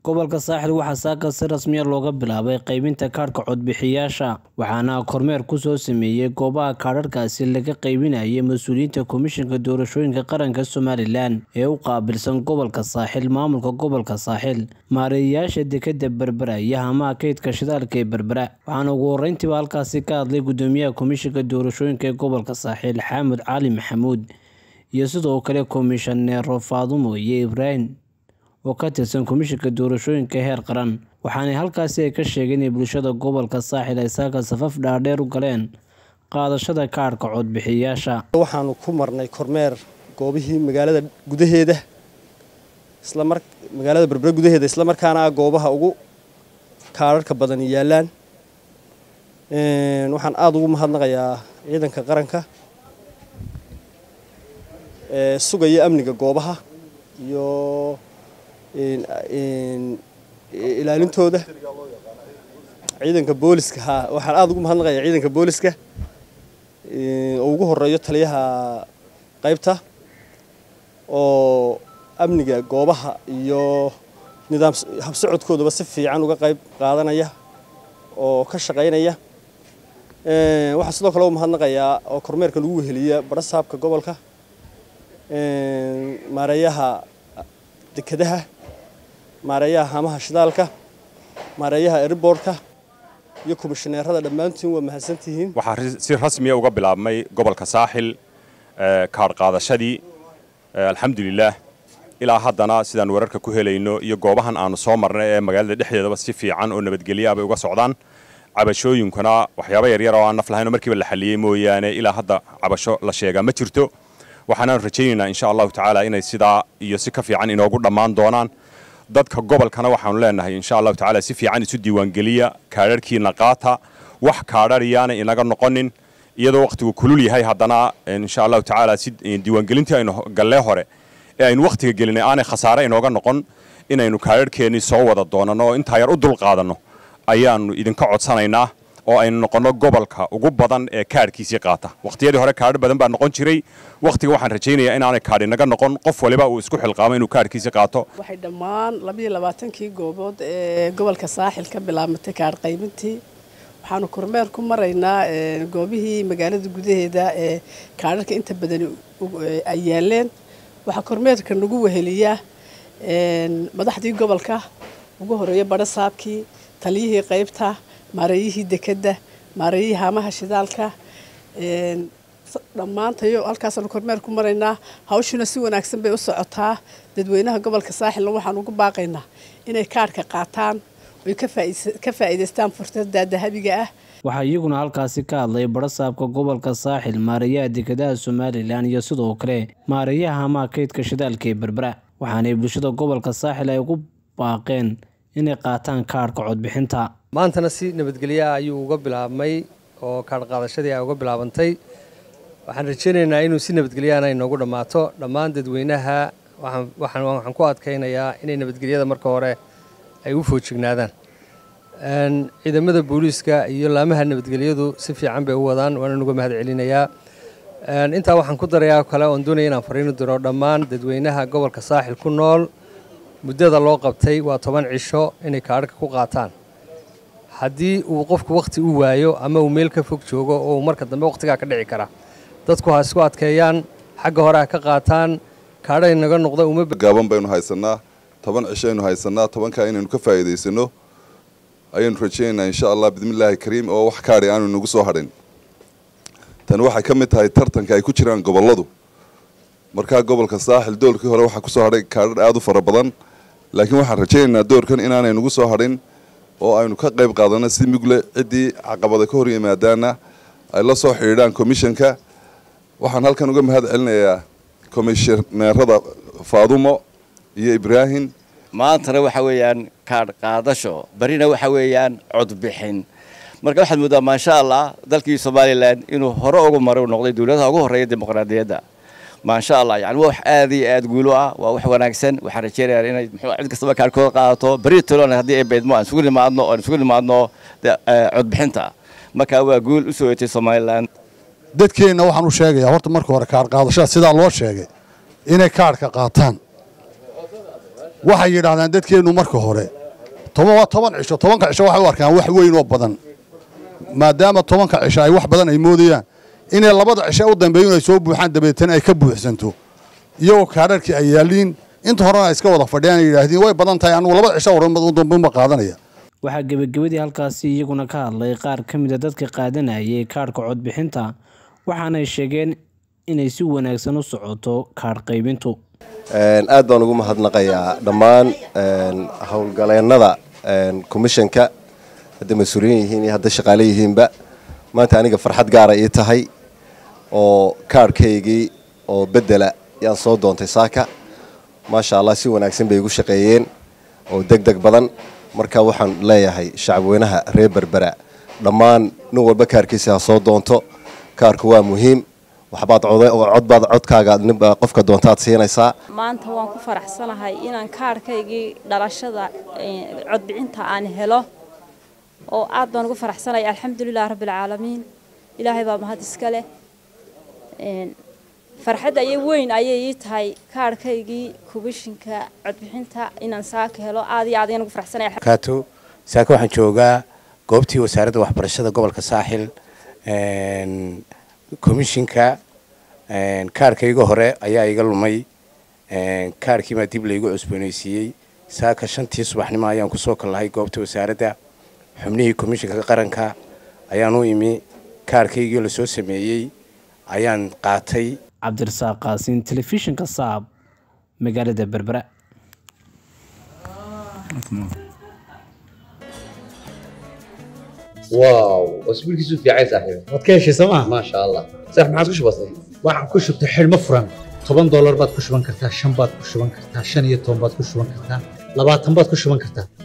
gobolka saaxil waxaa saaka si rasmiya looga bilaabay qaybinta kaadhka codbixiyaasha waxaana kormeer kusoo sameeyey goobaha kaadharkaasi laga qaybinayay mas-uuliyiinta komishanka doorashooyinka qaranka somalilan ee u qaabilsan gobolka saaxil maamulka gobolka saaxil maareeyayaasha dekeda berbera iyo hamaha kaydka shidaalka ee berbera waxaana ugu horeyntiiba halkaasi ka hadlay gudoomiyaha komishanka doorashooyinka ee gobolka saaxil xaamud cali maxamuud iyo sidoo kale komishaneero faadumo iyo ibraahim oo ka tirsan komishanka doorashooyinka heer qaran waxaana halkaasi ay ka sheegeen in bulshada gobolka saaxil ay saaka safaf dhaadheer u galeen qaadashada kaadhka codbixiyayaasha waxaanu ku marnay kormeer goobihii magaalada gudaheeda islamar magaalada berbere gudaheeda islamarkaana goobaha ugu kaadharhka badan yaallaan waxaan aada ugu mahadnaqayaa ciidanka qaranka ee sugaya amniga goobaha iyo ilaalintooda ciidanka booliska ha waxaan aada ugu mahadnaqayaa ciidanka booliska oo ugu horeeyo taliyaha qaybta oo amniga goobaha iyo nidaam habsocodkoodaba si fiican uga qayb qaadanaya oo ka shaqaynaya waxaa sidoo kale u mahadnaqayaa oo kormeerka lagu weheliya barasaabka gobolka maareeyaha dekadaha maareeyaha hamaha shidaalka maareeyaha eriboorka iyo komishaneerada dhammaantiin waa mahadsantihiin waxaa si rasmiya uga bilaabmay gobolka saaxil kaadh qaadashadii alxamdulilaah ilaa haddana sidaan wararka ku helayno iyo goobahan aanu soo marnay ee magaalada dhexdeedaba si fiican oo nabadgelya bay uga socdaan cabashooyinkuna waxyaaba yaryar oo aan naf lahayn oo markiiba la xaliyey mooyaane ilaa hadda cabasho la sheegaa ma jirto waxaanaan rajaynaynaa insha allahu tacaala inay sidaa iyo si ka fiican inoogu dhammaan doonaan dadka gobolkana waxaanu leenahay insha allahu tacaala si fiican isu diiwaangeliya kaadharhkiina qaata wax kaadhariyaana inaga noqonin iyadoo wakhtigu kulul yahay haddana insha allahu tacaala si diiwaangelintii aynu gallee hore ee aynu wakhtiga gelinay aanay khasaare inooga noqon inaynu kaadharhkeennii soo wada doonanno oo intaa yar u dul qaadanno ayaannu idinka codsanaynaa oo aynu noqonno gobolka ugu badan ee kaadhkiisii qaata wakhtiyadii hore kaadho badan baa noqon jiray wakhtiga waxaan rajaynayaa inaanay kaadhi naga noqon qof waliba uu isku xilqaamo inuu kaadhkiisii qaato waxay dhammaan labayo labaatankii goobood ee gobolka saaxil ka bilaabmatay kaadh qaybintii waxaanu kormeer ku maraynaa goobihii magaalada gudaheeda ee kaadharka inta badan ay yaaleen waxaa kormeerka nagu weheliya madaxdii gobolka ugu horeeya badhasaabkii taliyihii qaybta maareeyihii dekedda maareeyihii haamaha shidaalka dhammaantayo halkaasaanu kormeer ku maraynaa hawshuna si wanaagsan bay u socotaa dadweynaha gobolka saaxilna waxaan ugu baaqaynaa inay kaadhka qaataan oy ka faa'iidaystaan fursadda dahabiga ah waxaa iyaguna halkaasi ka hadlay badhasaabka gobolka saaxil maareeyaha dekedaha somalilan iyo sidoo kale maareeyaha hamaha kaydka shidaalka ee berbera waxaanay bulshada gobolka saaxil ay ugu baaqeen inay qaataan kaadhka codbixinta maantana si nabadgelyaha ayuu uga bilaabmay oo kaadh qaadashadii ay uga bilaabantay waxaan rajaynaynaa inuu si nabadgelyahana inoogu dhammaato dhammaan dadweynaha waxaan ku adkaynayaa inay nabadgelyada marka hore ay u foojignaadaan ciidamada booliiska iyo laamaha nabadgelyadu si fiican bay u wadaan waana uga mahad celinayaa intaa waxaan ku darayaa kale oon doonaya inaan fariinu diro dhammaan dadweynaha gobolka saaxil ku nool muddada loo qabtay waa toban cisho inay kaadhka ku qaataan haddii uu qofku wakhti u waayo ama uu meel ka fog joogo oo uu marka dambe wakhtigaa ka dhici kara dadku ha isku adkeeyaan xagga hore ha ka qaataan kaadha inaga noqda gaaban baynu haysannaa toban cisho aynu haysannaa tobankaa inaynu ka faa'iidaysano ayaynu rajaynaynaa insha allah bismillaahi kariim oo wax kaadhi aanu inagu soo hadhin tani waxay ka mid tahay tartanka ay ku jiraan gobolladu markaa gobolka saaxil doorkii hore waxaa kusoo hadhay kaadhar aada u fara badan laakiin waxaan rajaynaynaa doorkan inaanay nagu soo hadhin oo aynu ka qayb qaadanno si mugle ciddii caqabada ka hor yimaadaana ay la soo xidhiidhaan komishanka waxaan halkan uga mahad celinayaa komishaneerada faadumo iyo ibraahim maantana waxa weeyaan kaadh qaadasho barina waxa weeyaan codbixin marka waxaad mooddaa maasha allah dalkii somalilan inuu hore ugu maray u noqday dowladaha ugu horreeya dimuqraadiyadda maasha allah yani waa wax aad iyo aad guulo ah waa wax wanaagsan waxaan rajeynayaa inay muxuu cid kastaba kaadhkooda qaadato beri tolona haddii ay beedmo aan isugu nimaadno aan isugu nimaadno codbixinta marka waa guul u soo yetay somalilan dadkeenna waxaan u sheegayaa horta marka hore kaadh qaadashada sidaa loo sheegay inay kaadhka qaataan waxay yidhaahdaan dadkeennu marka hore toban waa toban cisho tobanka cisho waxay u arkaan wax weyn oo badan maadaama tobanka cisho ay wax badan ay moodayaan inay labada cisho u dambeeyun ay soo buuxaan dabeetana ay ka buuxsanto iyagoo kaadharkii ay yaaliin inta horena ay iska wada fadhiyaan ay yidhaahdeen way badan tahay anugu labada cisho dambeunba qaadanaya waxaa gebagabadii halkaasi iyaguna ka hadlay qaar ka mid a dadka qaadanayay kaadhka codbixinta waxaanay sheegeen inay si wanaagsan u socoto kaadh qaybintu aad baan ugu mahadnaqayaa dhammaan howlgaleennada komishanka hadday mas-uuliyiin yihiin iyo hadday shaqaale yihiinba maanta aniga farxad gaara ii tahay oo kaadhkaygii oo bedela yaan soo doontay saaka maasha allah si wanaagsan bay igu shaqeeyeen oo deg deg badan marka waxaan leeyahay shacabweynaha reer berbera dhammaan nin walba kaarkiisa ha soo doonto kaarku waa muhiim waxbaad codbaad codkaaga qofka doontaad siinaysaa maanta waan ku faraxsanahay inaan kaarhkaygii dhalashada codbixinta aan helo oo aad baan ugu faraxsanahay alxamdulilah rabbilcaalamiin ilaahay baa mahad iska leh farxad ayay weyn ayay ii tahay kaarhkaygii kubishinka codbixinta inaan saaka helo aad iyo aad ayaan ugu faraxsanahay kaato saaka waxaan joogaa goobtii wasaaradda waxbarashada gobolka saaxil komishinka kaarhkayga hore ayaa iga lumay kaarhkiibaa dib laygu cusboonaysiiyey saaka shantii subaxnimo ayaan kusoo kallahay goobta wasaaradda xubnihii komishinka qaranka ayaan u imi kaarhkaygii lasoo sameeyey ayaan qaatay cabdirasaaq qaasiin telefishinka saab magaalada berbera واو اسبوعك في عايز صاحبي waad ka heshay sooma ما شاء الله صح ما عاد وش بصير waxaan ku shubtay xidhmo furan toban doolar baad ku shuban kartaa shan baad ku shuban kartaa shan iyo toban baad ku shuban kartaa labaatan baad ku shuban kartaa